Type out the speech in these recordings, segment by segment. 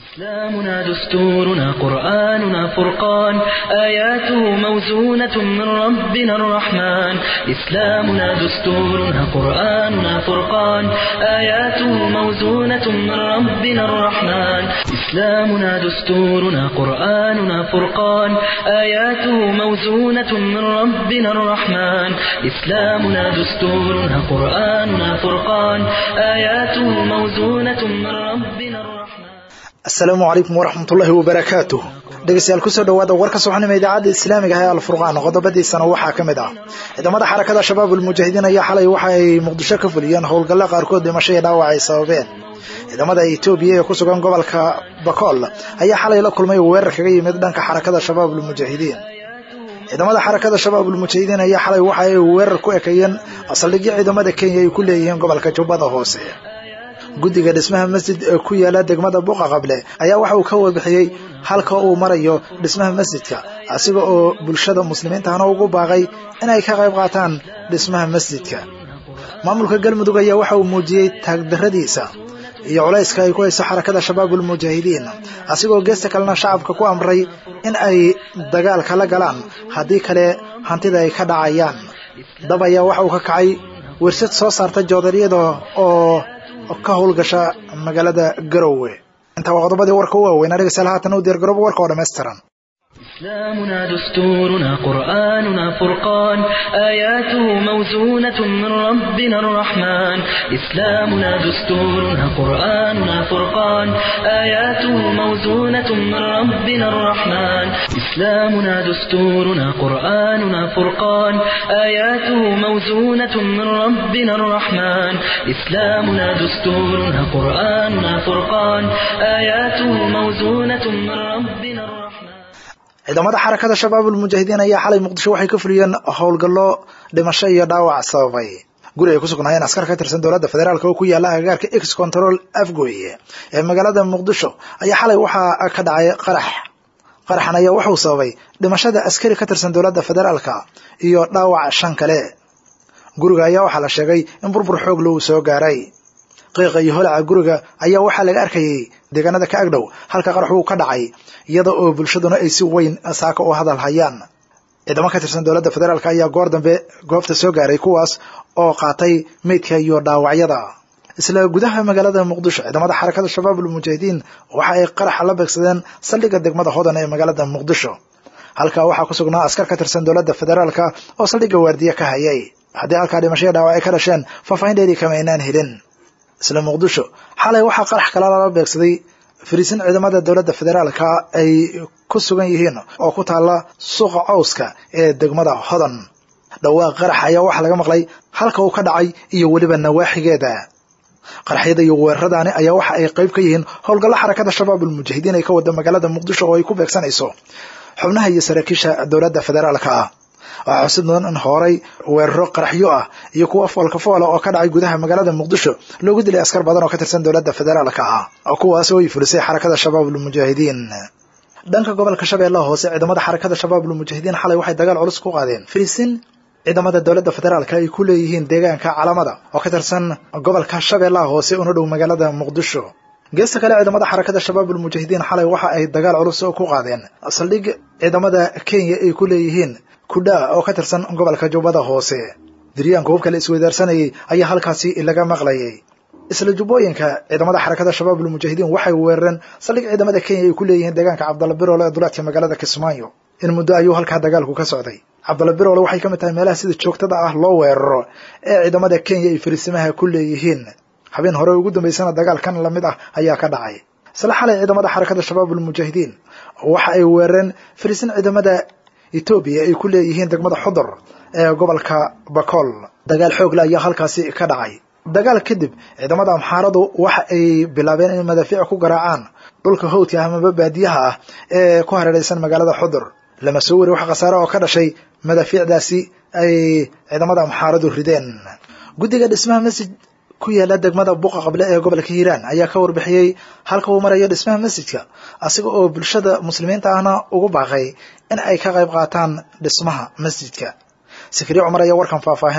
إسلامنا دستورنا قرآننا فرقان آياته موزونة من ربنا الرحمن إسلامنا دستورنا قرآننا فرقان آياته موزونة من ربنا الرحمن إسلامنا دستورنا قرآننا فرقان آياته موزونة من ربنا الرحمن إسلامنا دستورنا قرآننا فرقان آياته موزونة من ربنا الرحمن asalaamu calaykum waraxmatullaahi wabarakaatuh dhegeystayaal kusoo dhawaada warka subaxnimo idaacadda islaamiga ah ee alfurqaan qodobadiisana waxaa ka mid ah ciidamada xarakada shabaab ulmujaahidiin ayaa xalay waxa ay muqdisho ka fuliyeen howlgalla qaarkood dhimasho iyo dhaawac ay sababeen ciidamada etoobiya ee ku sugan gobolka bakool ayaa xalay la kulmay weerar kaga yimid dhanka xarakada shabaab ulmujaahidiin ciidamada xarakada shabaab ulmujaahidiin ayaa xalay waxa ay weerar ku ekeeyeen saldhigyo ciidamada kenya ay ku leeyihiin gobolka jubbada hoose guddiga dhismaha masjid ee ku yaala degmada buuqa qable ayaa waxa uu ka warbixiyey halka uu marayo dhismaha masjidka asiga oo bulshada muslimiintahana ugu baaqay inay ka qayb qaataan dhismaha masjidka maamulka galmudug ayaa waxa uu muujiyey taagdarradiisa iyo culayska ay ku hayso xarakada shabaab ulmujaahidiin asigoo geesta kalena shacabka ku amray in ay dagaalka la galaan haddii kale hantida ay ka dhacayaan dab ayaa waxa uu ka kacay wershad soo saarta joodariyada oo ka howlgasha magaalada garowe intaa waa qodobadii warka u waaweyn adhegeystayaal haatan u diyaargarooba warka oo dhammaystiran إسلامنا دستورنا قرآننا فرقان آياته موزونة من ربنا الرحمن إسلامنا دستورنا قرآننا فرقان آياته موزونة من ربنا الرحمن إسلامنا دستورنا قرآننا فرقان آياته موزونة من ربنا الرحمن إسلامنا دستورنا قرآننا فرقان آياته موزونة من ربنا الرحمن ciidamada xarakada shabaab ulmujaahidiin ayaa xalay muqdisho waxay ka fuliyeen howlgallo dhimasho iyo dhaawac sababay guri ay ku sugnaayeen askar ka tirsan dowladda federaalk oo ku yaala agagaarka ex control afgoy ee magaalada muqdisho ayaa xalay waxaa ka dhacay qarax qaraxan ayaa wuxuu sababay dhimashada askari ka tirsan dowladda federaalka iyo dhaawac shan kale guriga ayaa waxaa la sheegay in burbur xoog lou soo gaaray qiiqa iyo holaca guriga ayaa waxaa laga arkayay deegaanada ka agdhow halka qarax uu ka dhacay iyada oo bulshaduna ay si weyn saaka u hadal hayaan ciidamo ka tirsan dowladda federaalk ayaa goor dambe goobta soo gaaray kuwaas oo qaatay meydka iyo dhaawacyada isla gudaha magaalada muqdisho ciidamada xarakada shabaab ulmujaahidiin waxa ay qaraxa la beegsadeen saldhigga degmada hodan ee magaalada muqdisho halkaa waxaa ku sugnaa askar ka tirsan dowladda federaalka oo saldhigga waardiye ka hayay haddii halkaa dhimashaya dhaawac ay ka dhasheen faahfaahin dheeri kama aynaan helin isla muqdisho xalay waxaa qarax kala lala beegsaday fariisin ciidamada dowladda federaalka ay ku sugan yihiin oo ku taalla suuqa cawska ee degmada hodan dhawaaq qarax ayaa waxaa laga maqlay halka uu ka dhacay iyo weliba nawaaxigeeda qaraxyada iyo weeraradaani ayaa waxa ay qayb ka yihiin howlgallo xarakada shabaab ulmujaahidiin ay ka wada magaalada muqdisho oo ay ku beegsanayso xubnaha iyo saraakiisha dowladda federaalka ah waxaa xusid mudan in horay weeraro qaraxyo ah iyo kuwa foolka foola oo ka dhacay gudaha magaalada muqdisho loogu dilay askar badan oo ka tirsan dowladda federaalka ah oo kuwaas oo ay fulisay xarakada shabaab ulmujaahidiin dhanka gobolka shabeellaha hoose ciidamada xarakada shabaab ulmujaahidiin xalay waxay dagaal culus ku qaadeen fariisin ciidamada dowladda federaalka ay ku leeyihiin deegaanka calamada oo ka tirsan gobolka shabeellaha hoose una dhow magaalada muqdisho geesta kale ciidamada xarakada shabaab ulmujaahidiin xalay waxa ay dagaal culus ku qaadeen saldhig ciidamada kenya ay ku leeyihiin kudhaa oo ka tirsan gobolka jubbada hoose diryaanka hubka la isweydaarsanayay ayaa halkaasi laga maqlayay isla jubbooyinka ciidamada xarakada shabaab ulmujaahidiin waxay weerareen saldhig ciidamada kenya ay ku leeyihiin deegaanka cabdalla biroole ee duleedka magaalada kismaayo in muddo ayuu halkaa dagaalku ka socday cabdalla biroole waxay ka mid tahay meelaha sida joogtada ah loo weeraro ee ciidamada kenya ay fariisimaha ku leeyihiin habeen hore ugu dambaysana dagaalkan lamid ah ayaa ka dhacay isla xalay ciidamada xarakada shabaab ulmujaahidiin waxa ay weerareen fariisin ciidamada etoobiya ay ku leeyihiin degmada xudur ee gobolka bakool dagaal xoogle ayaa halkaasi ka dhacay dagaal kadib ciidamada amxaaradu waxa ay bilaabeen inay madaafiic ku garaacaan dhulka hawdka amaba baadiyaha ah ee ku hareeraysan magaalada xudur lama soo wari wax khasaare oo ka dhashay madaafiicdaasi ay ciidamada amxaaradu rideen guddiga dhismaha masjid ku yaala degmada buuqa qable ee gobolka hiiraan ayaa ka warbixiyey halka uu marayo dhismaha masjidka asiga oo bulshada muslimiinta ahna ugu baaqay in ay ka qayb qaataan dhismaha masjidka sikriye cumar ayaa warkan faahfaahinaya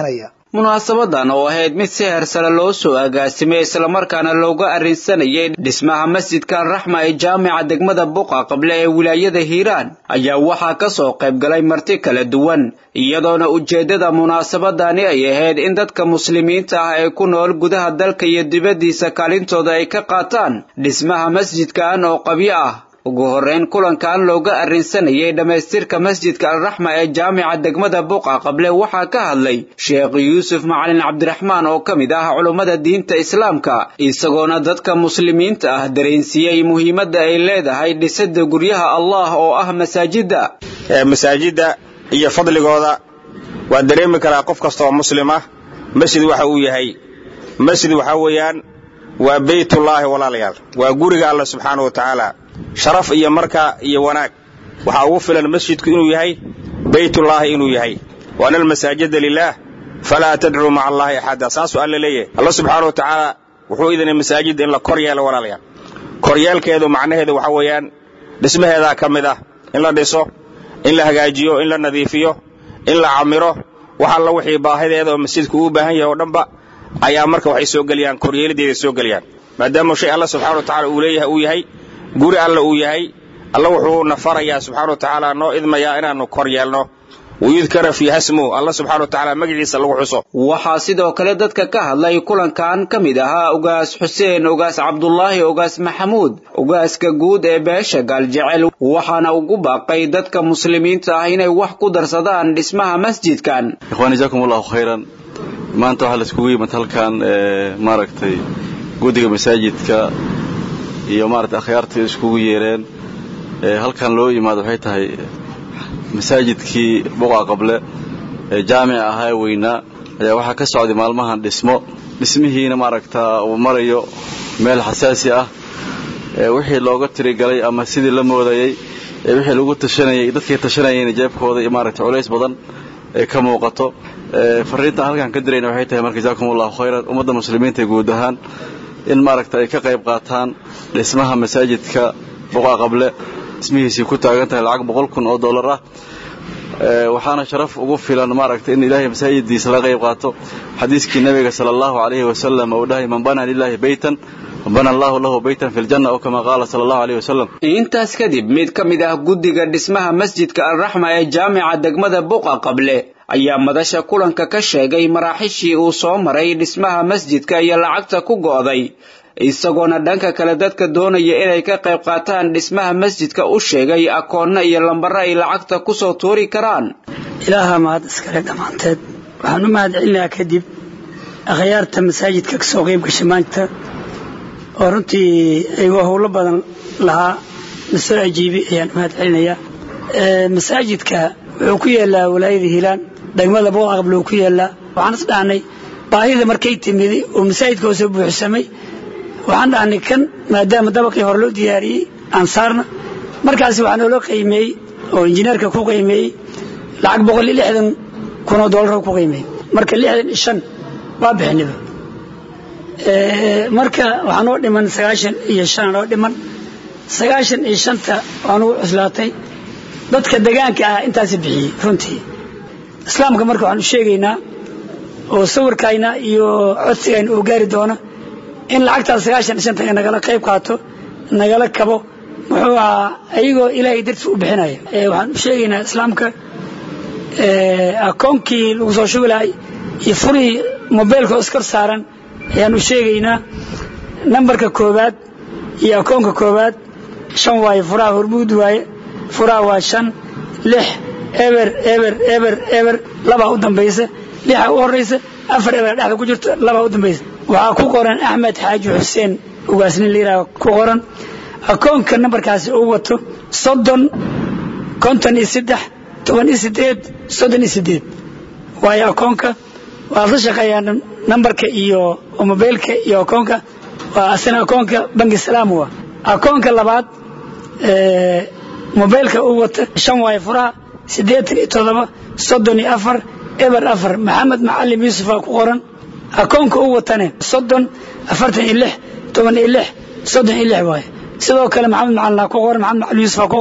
munaasabadan oo ahayd mid si heersare loo soo agaasimay islamarkaana looga arrinsanayay dhismaha masjidka alraxma ee jaamica degmada buqa qable ee wilaayada hiiraan ayaa waxaa ka soo qayb galay marti kala duwan iyadoona ujeeddada munaasabadani ay ahayd in dadka muslimiinta ah ee ku nool gudaha dalka iyo dibaddiisa kaalintooda ay ka qaataan dhismaha masjidkan oo qabyo ah ugu horreyn kulankan looga arrinsanayay dhammaystirka masjidka alraxma ee jaamica degmada buqa qable waxaa ka hadlay sheekh yuusuf macalin cabdiraxmaan oo ka mid ah culummada diinta islaamka isagoona dadka muslimiinta ah dareensiiyey muhiimadda ay leedahay dhisidda guryaha allah oo ah masaajidda masaajidda iyo fadligooda waa dareemi karaa qof kasta oo muslim ah masjid waxa uu yahay masjid waxaa weeyaan waa beytullaahi walaalayaal waa guriga alla subxaana wa tacaala sharaf iyo marka iyo wanaag waxaa ugu filan masjidku inuu yahay beytullaahi inuu yahay waana almasaajida lilaah falaa tadcuu maca allaahi axada saasuu alla leeyahay alla subxaana wa tacaala wuxuu idinay masaajidda in la kor yeelo walaalayaal koryeelkeedu macnaheedu waxaa weeyaan dhismaheedaa ka mid ah in la dhiso in la hagaajiyo in la nadiifiyo in la camiro wax alla wixii baahideeda oo masjidku uu baahan yahay oo dhanba ayaa marka waxay soo geliyaan koryeelideeday soo geliyaan maadaama shay alla subxana wa tacala uu leeyahay uu yahay guri alla uu yahay alla wuxuu na farayaa subxana wa tacaala noo idmayaa inaannu kor yeelno wayudkara fii hasmu alla subxana wa tacaala magaciisa lagu xuso waxaa sidoo kale dadka ka hadlay kulankan ka mid ahaa ugaas xuseen ugaas cabdulaahi ugaas maxamuud ugaaska guud ee beesha gaaljecel waxaana ugu baaqay dadka muslimiinta ah inay wax ku darsadaan dhismaha masjidkan ikhwaan jaakum allahu khayran maanta waxaa laiskugu yimid halkan maaragtay guddiga masaajidka iyo maaragtay akhyaarta iskugu yeereen halkan loo yimaado waxay tahay masaajidkii buqa qable ee jaamica ahaa weynaa ayaa waxaa ka socday maalmahan dhismo dhismihiina maaragtaa uu marayo meel xasaasi ah wixii looga tirigalay ama sidii la moodayey wixii lagu tashanayay dadkii tashanayayna jeebkooda iyo maaragtay culays badan ee ka muuqato fariintaan halkan ka dirayna waxay tahay marka jaakum allahu khayran ummadda muslimiinta guud ahaan in maaragta ay ka qayb qaataan dhismaha masaajidka buqa qable dhismihiisii ku taagan tahay lacag boqol kun oo dollar ah waxaana sharaf ugu filan maaragta in ilaahay masaajidiisa laga qayb qaato xadiiskii nabiga sala allahu calayhi wasalam uu dhahay man bana lilahi beytan bana allahu lahu beytan fi ljanna oo kama qaala sala allahu alayhi wasalam intaas kadib mid ka mid ah guddiga dhismaha masjidka alraxma ee jaamica degmada buqa qable ayaa madasha kulanka ka sheegay maraaxishii uu soo maray dhismaha masjidka iyo lacagta ku go'day isagoona dhanka kale dadka doonaya inay ka qayb qaataan dhismaha masjidka u sheegay akoonna iyo lambare ay lacagta ku soo tuuri karaan ilaaha mahad iskale dhammaanteed waxaan u mahad celinayaa kadib akhyaarta masaajidka ka soo qayb gashay maanta oo runtii ayagoo howlo badan lahaa nasoo ajiibi ayaan u mahad celinayaa masaajidka wuxuu ku yaallaa walaayada hiilaan degmada boqaqable uu ku yaallaa waxaan is dhahnay baahida markay timid oo masaajidka oo soo buuxsamay waxaan dhahnay kan maadaama dabaqii hore loo diyaariyey aan saarna markaasi waxaa nooloo qiimeeyey oo injineerka ku qiimeeyey lacag boqol iyo lixdan kunoo doolar ku qiimeeyey marka lixdan iyo shan waa bixiniba marka waxaa noo dhiman sagaashan iyo shan noo dhiman sagaashan iyo shanta waa nugu cuslaatay dadka degaanka ah intaasi bixiyey runtii islaamka marka waxaan u sheegaynaa oo sawirkayna iyo codsigayna uu gaari doono in lacagtaas sagaashan iyo shanta nagala qayb qaato nagala kabo muxuu ahaa ayagoo ilaahay dartiis u bixinaya waxaan u sheegaynaa islaamka akoonkii lagu soo shubi lahay iyo furihii mobeylka oo iskor saaran ayaan u sheegaynaa nambarka koowaad iyo akoonka koowaad shan waaye furaha hormuud waaye furaha waa shan lix eber eber eber eber labaa u dambaysa lixa u horaysa afar eber dhexda ku jirto labaa u dambaysa waxaa ku qoran axmed xaaji xuseen ugaasnin liiraa ku qoran akoonka nambarkaasi uu wato soddon konton iyo saddex toban iyo sideed soddon iyo sideed waayo akoonka waad la shaqeeyaa nambarka iyo mobeylka iyo akoonka waa asina akoonka bangi salaam wa akoonka labaad mobeylka uu wata shan waayo furaha siddeetan iyo toddoba soddon iyo afar eber afar maxamed macalim yuusufa ku qoran akoonka uu watane soddon afartan iyo lix toban iyo lix soddon iyo lix waaye sidoo kale maxamed macalina ku qoran maxamed macalim yuusufa ku qoran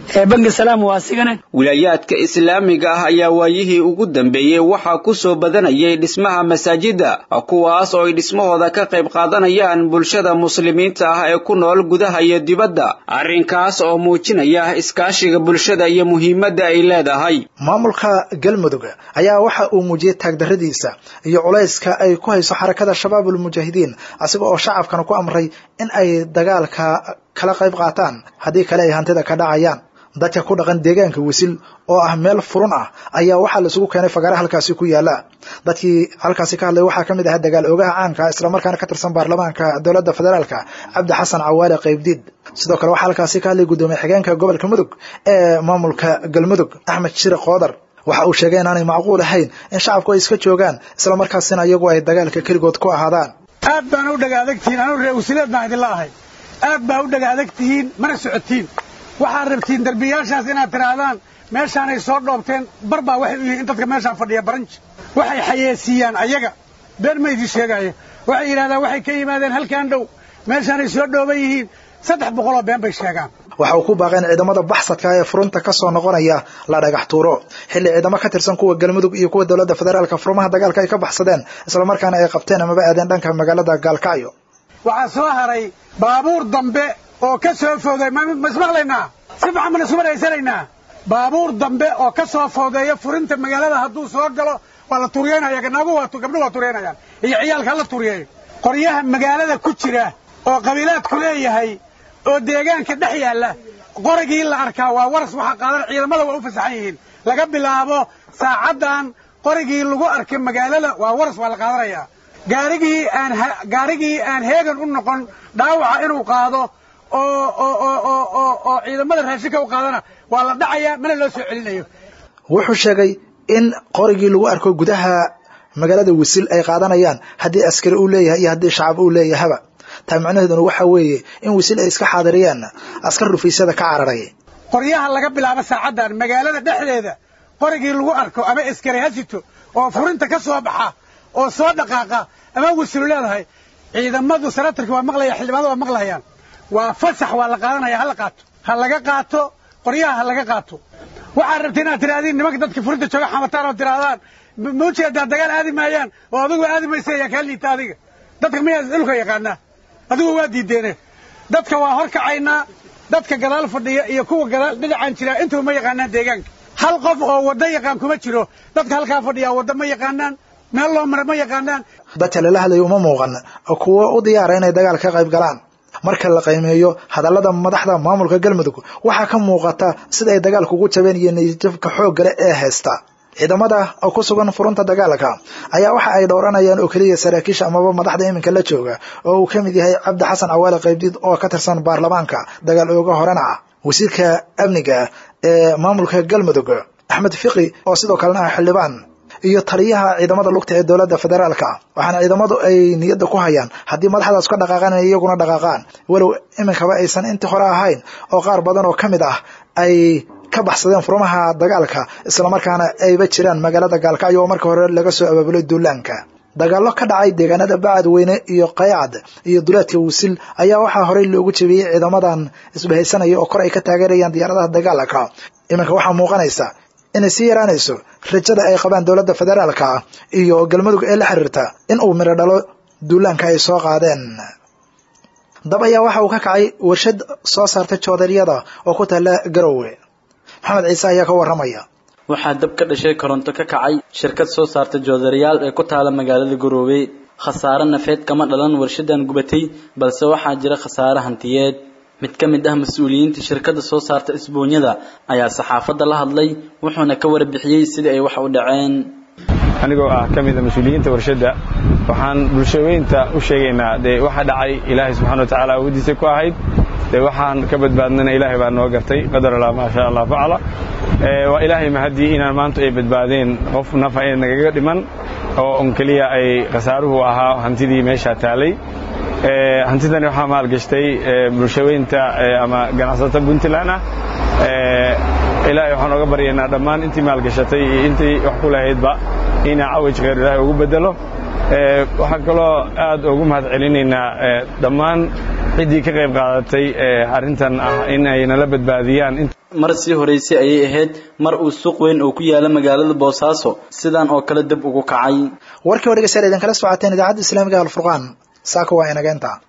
bangi salaam waa asigana wilaayaadka islaamiga ah ayaa waayihii ugu dambeeyey waxaa ku soo badanayay dhismaha masaajida kuwaas oo ay dhismahooda ka qayb qaadanayaan bulshada muslimiinta ah ee ku nool gudaha iyo dibadda arrinkaas oo muujinaya iskaashiga bulshada iyo muhiimadda ay leedahay maamulka galmudug ayaa waxa uu muujiyey taagdarradiisa iyo culayska ay ku hayso xarakada shabaabul mujaahidiin asiga oo shacabkana ku amray in ay dagaalka kala qayb qaataan haddii kale ay hantida ka dhacayaan dadka ku dhaqan deegaanka wisil oo ah meel furun ah ayaa waxaa laisugu keenay fagaare halkaasi ku yaala dadkii halkaasi ka hadlay waxaa ka mid ahaa dagaal oogaha caanka islamarkaana ka tirsan baarlamaanka dowladda federaalka cabdi xasan cawaale qaybdiid sidoo kale waxaa halkaasi ka hadlay guddoomiye xigeenka gobolka mudug ee maamulka galmudug axmed shire qoodar waxa uu sheegay inaanay macquul ahayn in shacabku ay iska joogaan islamarkaasina iyagu ay dagaalka keligood ku ahaadaan aad baan u dhaga adagtihiin anuu ree wasiileed baan idinla ahay aad baa u dhaga adagtihiin mana socotiin waxaad rabtiin derbiyaashaas inaad tidhaahdaan meeshaanay soo dhoobteen bar baa waxay u yihiin in dadka meeshaan fadhiya baranji waxay xayeesiiyaan ayaga been ma idin sheegaayo waxay yidhahdaan waxay ka yimaadeen halkaan dhow meeshaanay soo dhooban yihiin saddex boqoloo been bay sheegaan waxa uu ku baaqay in ciidamada baxsadka ee furunta ka soo noqonaya la dhagax tuuro xilli ciidamo ka tirsan kuwa galmudug iyo kuwa dowladda federaalka furmaha dagaalka ay ka baxsadeen islamarkaana ay qabteen amaba aadeen dhanka magaalada gaalkacyo waxaa soo haray baabuur dambe oo ka soo fooday ma ismaqlaynaa si fiican baan isku maraysanaynaa baabuur dambe oo ka soo foodeeya furinta magaalada hadduu soo galo waa la tuuriyeynaya gabdho waa tuuriyeynayaan iyo ciyaalka hala tuuriyeeyo qoryaha magaalada ku jira oo qabiilaadku leeyahay oo deegaanka dhex yaalla qorigii la arkaa waa waras waxaa qaadan ciidamada waa u fasaxan yihiin laga bilaabo saacaddan qorigii lagu arkay magaalada waa waras waa la qaadanayaa gaarigii aan gaarigii aan heegan u noqon dhaawaca inuu qaado oo oo oo oo oo oo ciidamada raashinka u qaadana waa la dhacayaa mana loo soo celinayo wuxuu sheegay in qorigii lagu arko gudaha magaalada wisil ay qaadanayaan haddii askari uu leeyahay iyo haddii shacab uu leeyahaba taa macnaheeduna waxa weeye in wisil ay iska xaadiriyaan askar rufiisyada ka cararay qoryaha laga bilaabo saacaddan magaalada dhexdeeda qorigii lagu arko ama askari hasito oo furinta ka soo baxa oo soo dhaqaaqa ama wisilu leedahay ciidamadu sanatarki waa maqlaya xildhibaanada waa maqlayaan waa fasax waa la qaadanaya ha la qaato ha laga qaato qoryaha ha laga qaato waxaad rabta inaad tiraahdiin nimanka dadka furinta jooga xamataan oo tirahdaan ma ujeedaa dagaal aadi maayaan oo adigu aadi maysa ayaa kaa liita adiga dadka miyaa dhulka yaqaanaa adigu waa diideene dadka waa hor kacaynaa dadka gadaal fadhiya iyo kuwa gadaal dhinacaan jira intuba ma yaqaanaan deegaanka hal qof oo waddo yaqaan kuma jiro dadka halkaa fadhiya waddo ma yaqaanaan meel loo mara ma yaqaanaan dadka lala hadlayo uma muuqan kuwo u diyaara inay dagaal ka qayb galaan marka la qiimeeyo hadallada madaxda maamulka galmudug waxaa ka muuqata sida ay dagaalka ugu jabeen iyo niyadjabka xooggale ee haysta ciidamada oo ku sugan furunta dagaalka ayaa waxa ay dhowranayaan oo keliya saraakiisha amaba madaxda iminka la jooga oo uu ka mid yahay cabdi xasan cawaale qaybdiid oo ka tirsan baarlamaanka dagaal ooga horena ah wasiirka amniga ee maamulka galmudug axmed fiqi oo sidoo kalena ah xildhibaan iyo taliyaha ciidamada lugta ee dowladda federaalka waxaana ciidamadu ay niyadda ku hayaan haddii madaxdaas ka dhaqaaqaan inay iyaguna dhaqaaqaan walow iminkaba aysan intii hore ahayn oo qaar badan oo ka mid ah ay ka baxsadeen furmaha dagaalka islamarkaana ayba jiraan magaalada gaalkacyo oo marka hore laga soo abaabulay duulaanka dagaallo ka dhacay deegaanada bacadweyne iyo qaycad iyo duleedka wisil ayaa waxaa horey loogu jebiyey ciidamadan isbahaysanaya oo kor ay ka taageerayaan diyaaradaha dagaalka iminka waxaa muuqanaysa inay sii yaraanayso rajada ay qabaan dowladda federaalka iyo galmudug ee la xiriirta in uu midho dhalo duulaanka ay soo qaadeen dab ayaa waxa uu ka kacay warshad soo saartay joodaryada oo ku taalla garowe maxamed ciise ayaa ka warramaya waxaa dab ka dhashay koronto ka kacay shirkad soo saarta joodarayaal ee ku taala magaalada garoowe khasaare nafeed kama dhalan warshadan gubatay balse waxaa jira khasaare hantiyeed mid ka mid ah mas-uuliyiinta shirkadda soo saarta isboonyada ayaa saxaafadda la hadlay wuxuuna ka warbixiyey sidii ay wax u dhaceen anigoo ah ka mida mas-uuliyiinta warshadda waxaan bulshaweynta u sheegaynaa dee waxa dhacay ilaahay subxana wa tacaala awooddiisa ku ahayd dee waxaan ka badbaadnana ilaahay baa noo gartay qadar allah maa sha allah facala waa ilaahay mahadii inaan maanta ay badbaadeen qof nafa ay nagaga dhiman oo on keliya ay khasaaruhu ahaa hantidii meeshaa taalay hantidani waxaa maalgashtay bulshaweynta ama ganacsato puntland ah ilaahay waxaan oga baryaynaa dhammaan intii maalgashatay iyo intii wax ku lahaydba inaa cawaj khayr ilaahay ugu bedelo waxaan kaloo aad ugu mahad celinaynaa dhammaan ciddii ka qayb qaadatay arrintan ah in ay nala badbaadiyaan mar sii horeysay ayay ahayd mar uu suuq weyn oo ku yaala magaalada boosaaso sidan oo kale dib ugu kacay warkii oo dhegeystayaal idinkala socoteen idaacadda islaamiga alfurqaan saaka waa inageenta